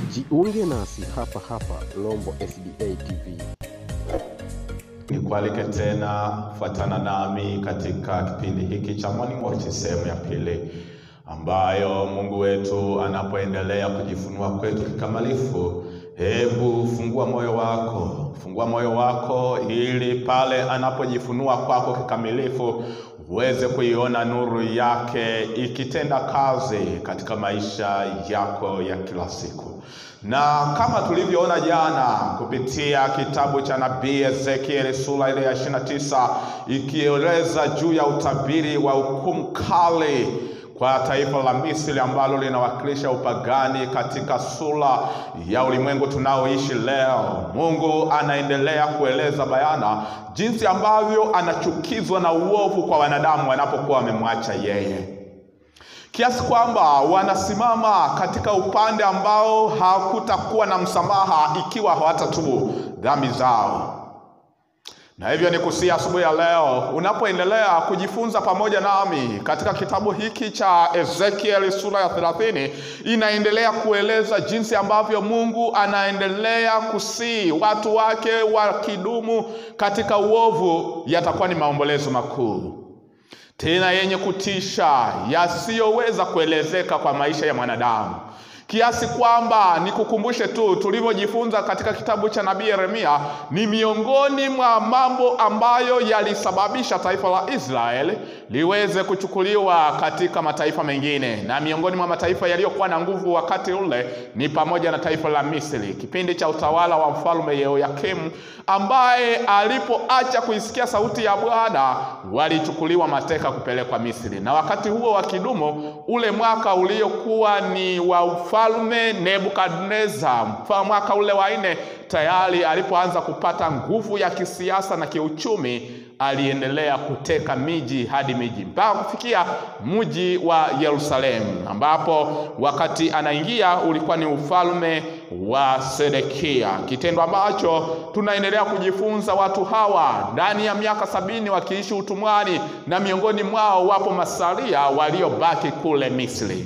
Jiunge nasi hapa hapa Rombo SDA TV. Nikualike tena fuatana nami katika kipindi hiki cha Morning Watch sehemu ya pili, ambayo Mungu wetu anapoendelea kujifunua kwetu kikamilifu. Hebu fungua moyo wako, fungua moyo wako ili pale anapojifunua kwako kikamilifu uweze kuiona nuru yake ikitenda kazi katika maisha yako ya kila siku. Na kama tulivyoona jana kupitia kitabu cha nabii Ezekieli sura ile ya 29 ikieleza juu ya utabiri wa hukumu kali kwa taifa la Misri ambalo linawakilisha upagani katika sura ya ulimwengu tunaoishi leo. Mungu anaendelea kueleza bayana jinsi ambavyo anachukizwa na uovu kwa wanadamu wanapokuwa wamemwacha yeye, kiasi kwamba wanasimama katika upande ambao hakutakuwa na msamaha ikiwa hawatatubu dhambi zao. Na hivyo ni kusia asubuhi ya leo unapoendelea kujifunza pamoja nami katika kitabu hiki cha Ezekieli sura ya 30 inaendelea kueleza jinsi ambavyo Mungu anaendelea kusii watu wake wakidumu katika uovu, yatakuwa ni maombolezo makuu tena yenye kutisha yasiyoweza kuelezeka kwa maisha ya mwanadamu kiasi kwamba nikukumbushe tu tulivyojifunza katika kitabu cha nabii Yeremia, ni miongoni mwa mambo ambayo yalisababisha taifa la Israeli liweze kuchukuliwa katika mataifa mengine, na miongoni mwa mataifa yaliyokuwa na nguvu wakati ule ni pamoja na taifa la Misri, kipindi cha utawala wa mfalme Yehoyakimu, ambaye alipoacha kuisikia sauti ya Bwana walichukuliwa mateka kupelekwa Misri, na wakati huo wakidumu ule mwaka uliokuwa ni wa mfalme Nebukadneza, mwaka ule wa nne, tayari alipoanza kupata nguvu ya kisiasa na kiuchumi, aliendelea kuteka miji hadi miji mpaka kufikia mji wa Yerusalemu, ambapo wakati anaingia ulikuwa ni ufalme wa Sedekia, kitendo ambacho tunaendelea kujifunza. Watu hawa ndani ya miaka sabini wakiishi utumwani, na miongoni mwao wapo masalia waliobaki kule Misri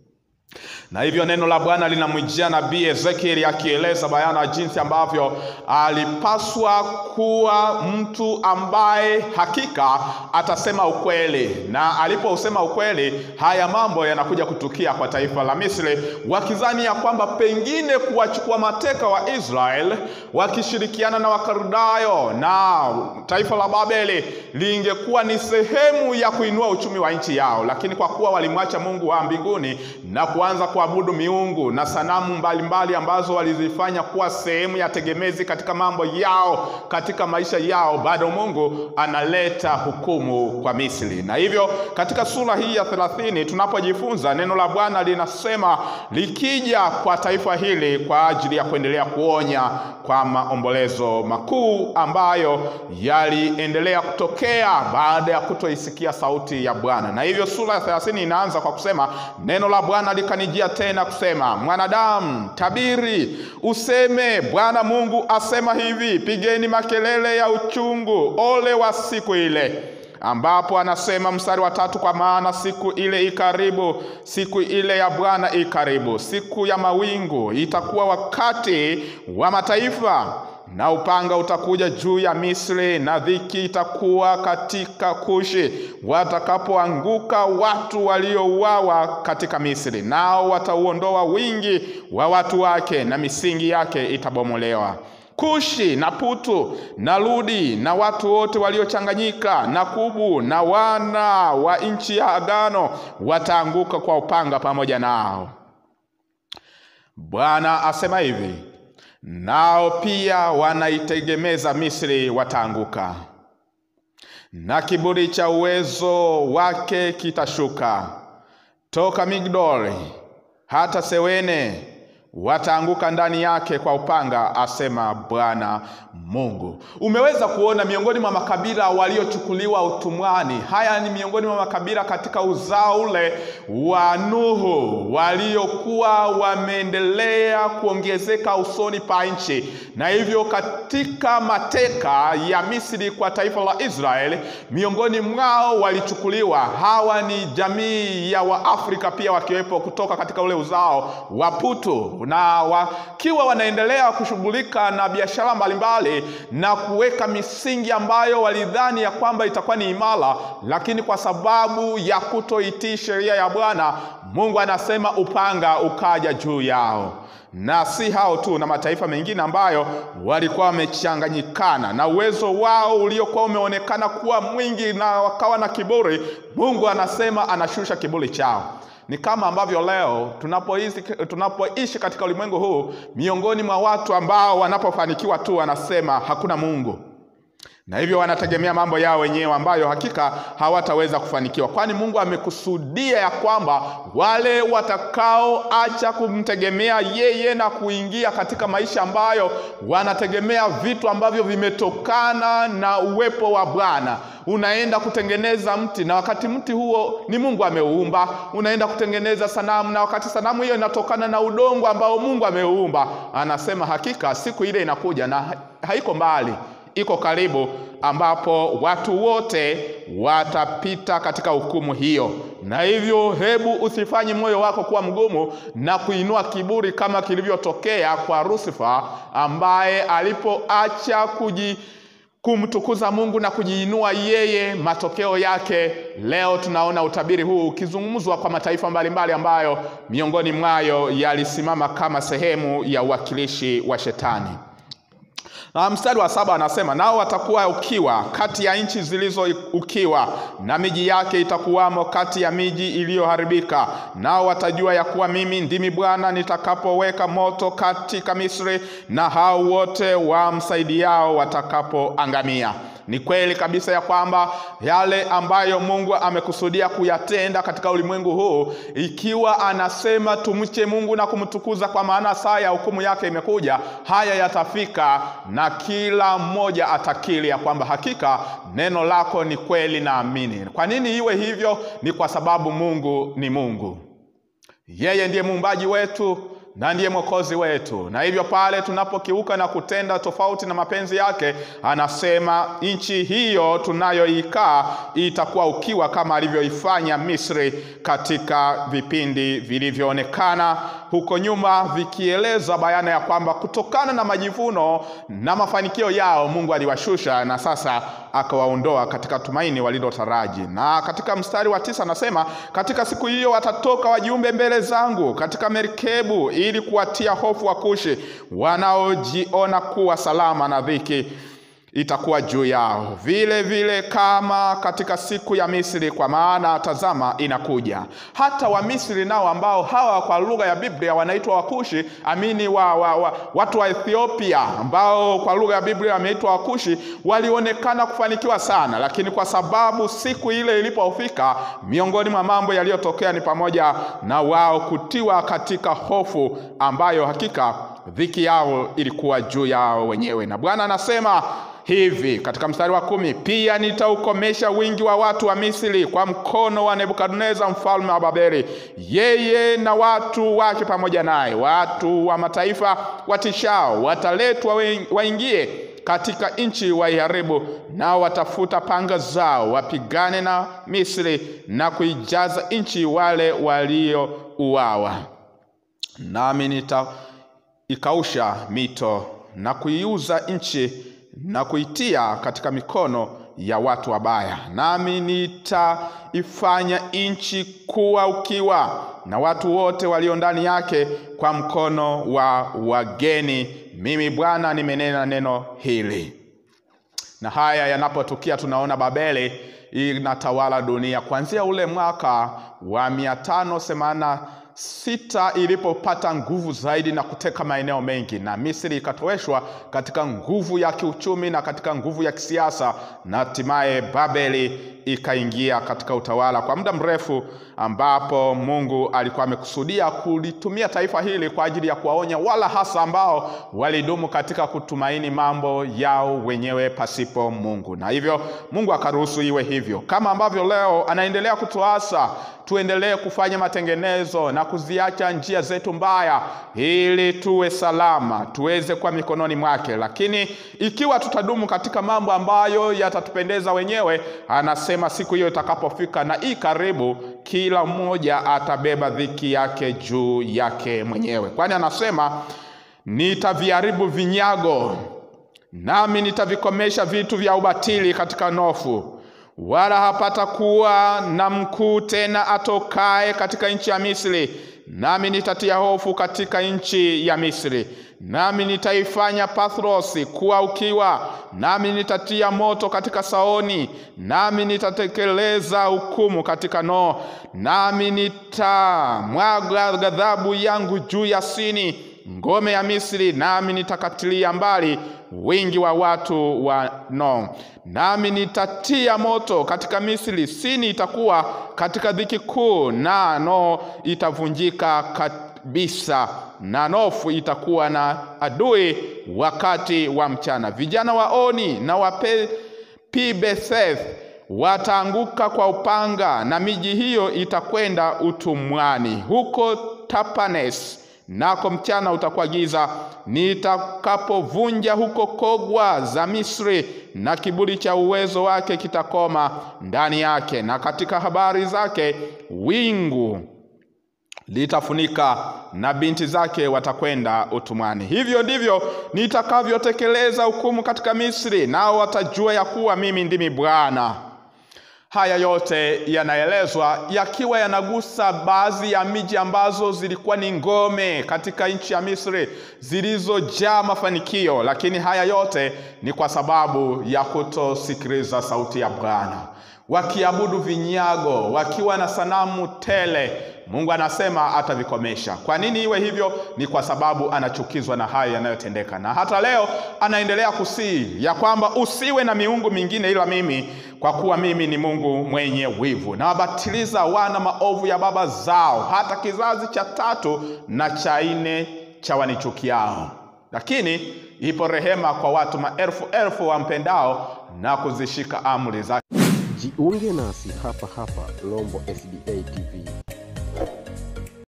na hivyo neno la Bwana linamwijia nabii Ezekieli akieleza bayana jinsi ambavyo alipaswa kuwa mtu ambaye hakika atasema ukweli, na alipousema ukweli, haya mambo yanakuja kutukia kwa taifa la Misri, wakizani ya kwamba pengine kuwachukua mateka wa Israeli wakishirikiana na Wakaldayo na taifa la Babeli lingekuwa ni sehemu ya kuinua uchumi wa nchi yao, lakini kwa kuwa walimwacha Mungu wa mbinguni na kuanza kuabudu miungu na sanamu mbalimbali mbali ambazo walizifanya kuwa sehemu ya tegemezi katika mambo yao, katika maisha yao, bado Mungu analeta hukumu kwa Misri. Na hivyo katika sura hii ya 30 tunapojifunza neno la Bwana linasema likija kwa taifa hili kwa ajili ya kuendelea kuonya kwa maombolezo makuu ambayo yaliendelea kutokea baada ya kutoisikia sauti ya Bwana. Na hivyo sura ya 30 inaanza kwa kusema neno la Bwana likanijia tena kusema, mwanadamu, tabiri useme, Bwana Mungu asema hivi, pigeni makelele ya uchungu, ole wa siku ile ambapo anasema mstari wa tatu, kwa maana siku ile ikaribu, siku ile ya Bwana ikaribu, siku ya mawingu itakuwa wakati wa mataifa, na upanga utakuja juu ya Misri, na dhiki itakuwa katika Kushi, watakapoanguka watu waliouawa katika Misri, nao watauondoa wingi wa watu wake, na misingi yake itabomolewa. Kushi na Putu na Ludi na watu wote waliochanganyika na Kubu na wana wa nchi ya agano wataanguka kwa upanga pamoja nao. Bwana asema hivi, nao pia wanaitegemeza Misri wataanguka, na kiburi cha uwezo wake kitashuka toka Migdoli hata Sewene wataanguka ndani yake kwa upanga, asema Bwana Mungu. Umeweza kuona miongoni mwa makabila waliochukuliwa utumwani, haya ni miongoni mwa makabila katika uzao ule wa Nuhu waliokuwa wameendelea kuongezeka usoni pa nchi, na hivyo katika mateka ya Misri kwa taifa la Israeli, miongoni mwao walichukuliwa. Hawa ni jamii ya Waafrika pia wakiwepo kutoka katika ule uzao wa Putu Mungu, na wakiwa wanaendelea kushughulika na biashara mbalimbali na kuweka misingi ambayo walidhani ya kwamba itakuwa ni imara, lakini kwa sababu ya kutoitii sheria ya Bwana, Mungu anasema upanga ukaja juu yao na si hao tu, na mataifa mengine ambayo walikuwa wamechanganyikana na uwezo wao uliokuwa umeonekana kuwa mwingi na wakawa na kiburi. Mungu anasema anashusha kiburi chao. Ni kama ambavyo leo tunapoishi tunapoishi katika ulimwengu huu, miongoni mwa watu ambao wanapofanikiwa tu wanasema hakuna Mungu na hivyo wanategemea mambo yao wenyewe ambayo hakika hawataweza kufanikiwa, kwani Mungu amekusudia ya kwamba wale watakaoacha kumtegemea yeye na kuingia katika maisha ambayo wanategemea vitu ambavyo vimetokana na uwepo wa Bwana. Unaenda kutengeneza mti na wakati mti huo ni Mungu ameuumba. Unaenda kutengeneza sanamu na wakati sanamu hiyo inatokana na udongo ambao Mungu ameuumba. Anasema hakika siku ile inakuja na haiko mbali iko karibu, ambapo watu wote watapita katika hukumu hiyo. Na hivyo, hebu usifanye moyo wako kuwa mgumu na kuinua kiburi kama kilivyotokea kwa Lusifa ambaye alipoacha kuji kumtukuza Mungu na kujiinua yeye, matokeo yake leo tunaona utabiri huu ukizungumzwa kwa mataifa mbalimbali ambayo miongoni mwayo yalisimama kama sehemu ya uwakilishi wa Shetani. Na mstari wa saba anasema nao watakuwa ukiwa kati ya nchi zilizo ukiwa, na miji yake itakuwamo kati ya miji iliyoharibika. Nao watajua ya kuwa mimi ndimi Bwana nitakapoweka moto katika Misri, na hao wote wamsaidiao watakapoangamia. Ni kweli kabisa ya kwamba yale ambayo Mungu amekusudia kuyatenda katika ulimwengu huu, ikiwa anasema tumche Mungu na kumtukuza, kwa maana saa ya hukumu yake imekuja, haya yatafika na kila mmoja atakiri ya kwamba hakika neno lako ni kweli na amini. Kwa nini iwe hivyo? Ni kwa sababu Mungu ni Mungu, yeye ndiye muumbaji wetu na ndiye mwokozi wetu, na hivyo pale tunapokiuka na kutenda tofauti na mapenzi yake, anasema nchi hiyo tunayoikaa itakuwa ukiwa kama alivyoifanya Misri katika vipindi vilivyoonekana huko nyuma, vikieleza bayana ya kwamba kutokana na majivuno na mafanikio yao Mungu aliwashusha na sasa akawaondoa katika tumaini walilotaraji. Na katika mstari wa tisa anasema katika siku hiyo watatoka wajumbe mbele zangu katika merikebu ili kuwatia hofu Wakushi wanaojiona kuwa salama, na dhiki itakuwa juu yao vile vile kama katika siku ya Misri, kwa maana tazama, inakuja. Hata Wamisri nao ambao hawa kwa lugha ya Biblia wanaitwa Wakushi, amini wa, wa, wa, watu wa Ethiopia ambao kwa lugha ya Biblia wameitwa Wakushi, walionekana kufanikiwa sana, lakini kwa sababu siku ile ilipofika, miongoni mwa mambo yaliyotokea ni pamoja na wao kutiwa katika hofu ambayo hakika dhiki yao ilikuwa juu yao wenyewe. Na Bwana anasema hivi katika mstari wa kumi, pia nitaukomesha wingi wa watu wa Misri kwa mkono wa Nebukadneza mfalme wa Babeli, yeye na watu wake pamoja naye. Watu wa mataifa watishao wataletwa waingie katika nchi waiharibu, nao watafuta panga zao wapigane na Misri na kuijaza nchi wale waliouawa, nami nita ikausha mito na kuiuza nchi na kuitia katika mikono ya watu wabaya, nami nitaifanya nchi kuwa ukiwa na watu wote walio ndani yake kwa mkono wa wageni. Mimi Bwana nimenena neno hili. Na haya yanapotukia, tunaona Babeli inatawala dunia kuanzia ule mwaka wa mia tano themanini sita ilipopata nguvu zaidi na kuteka maeneo mengi, na Misri ikatoweshwa katika nguvu ya kiuchumi na katika nguvu ya kisiasa, na hatimaye Babeli ikaingia katika utawala kwa muda mrefu, ambapo Mungu alikuwa amekusudia kulitumia taifa hili kwa ajili ya kuwaonya wala hasa ambao walidumu katika kutumaini mambo yao wenyewe pasipo Mungu, na hivyo Mungu akaruhusu iwe hivyo, kama ambavyo leo anaendelea kutuasa tuendelee kufanya matengenezo na kuziacha njia zetu mbaya, ili tuwe salama, tuweze kuwa mikononi mwake. Lakini ikiwa tutadumu katika mambo ambayo yatatupendeza wenyewe, anasema anasema siku hiyo itakapofika na hii karibu, kila mmoja atabeba dhiki yake juu yake mwenyewe, kwani anasema nitaviharibu vinyago, nami nitavikomesha vitu vya ubatili katika Nofu, wala hapata kuwa na mkuu tena atokaye katika nchi ya Misri. Nami nitatia hofu katika nchi ya Misri, nami nitaifanya Pathrosi kuwa ukiwa, nami nitatia moto katika Saoni, nami nitatekeleza hukumu katika No, nami nitamwaga ghadhabu yangu juu ya Sini, ngome ya Misri, nami nitakatilia mbali wingi wa watu wa No, nami nitatia moto katika Misri. Sini itakuwa katika dhiki kuu, na No itavunjika kabisa, na Nofu itakuwa na adui wakati wa mchana. Vijana wa Oni na wa Pibeseth wataanguka kwa upanga, na miji hiyo itakwenda utumwani. Huko Tapanes nako mchana utakuwa giza, nitakapovunja huko kogwa za Misri, na kiburi cha uwezo wake kitakoma ndani yake, na katika habari zake wingu litafunika, na binti zake watakwenda utumwani. Hivyo ndivyo nitakavyotekeleza hukumu katika Misri, nao watajua ya kuwa mimi ndimi Bwana. Haya yote yanaelezwa yakiwa yanagusa baadhi ya miji ambazo zilikuwa ni ngome katika nchi ya Misri zilizojaa mafanikio, lakini haya yote ni kwa sababu ya kutosikiliza sauti ya Bwana, wakiabudu vinyago, wakiwa na sanamu tele. Mungu anasema atavikomesha. Kwa nini iwe hivyo? Ni kwa sababu anachukizwa na hayo yanayotendeka, na hata leo anaendelea kusihi ya kwamba usiwe na miungu mingine ila mimi, kwa kuwa mimi ni Mungu mwenye wivu, na wabatiliza wana maovu ya baba zao, hata kizazi cha tatu na cha nne cha wanichukiao. Lakini ipo rehema kwa watu maelfu elfu wampendao na kuzishika amri zake. Jiunge nasi hapa hapa Rombo SDA TV.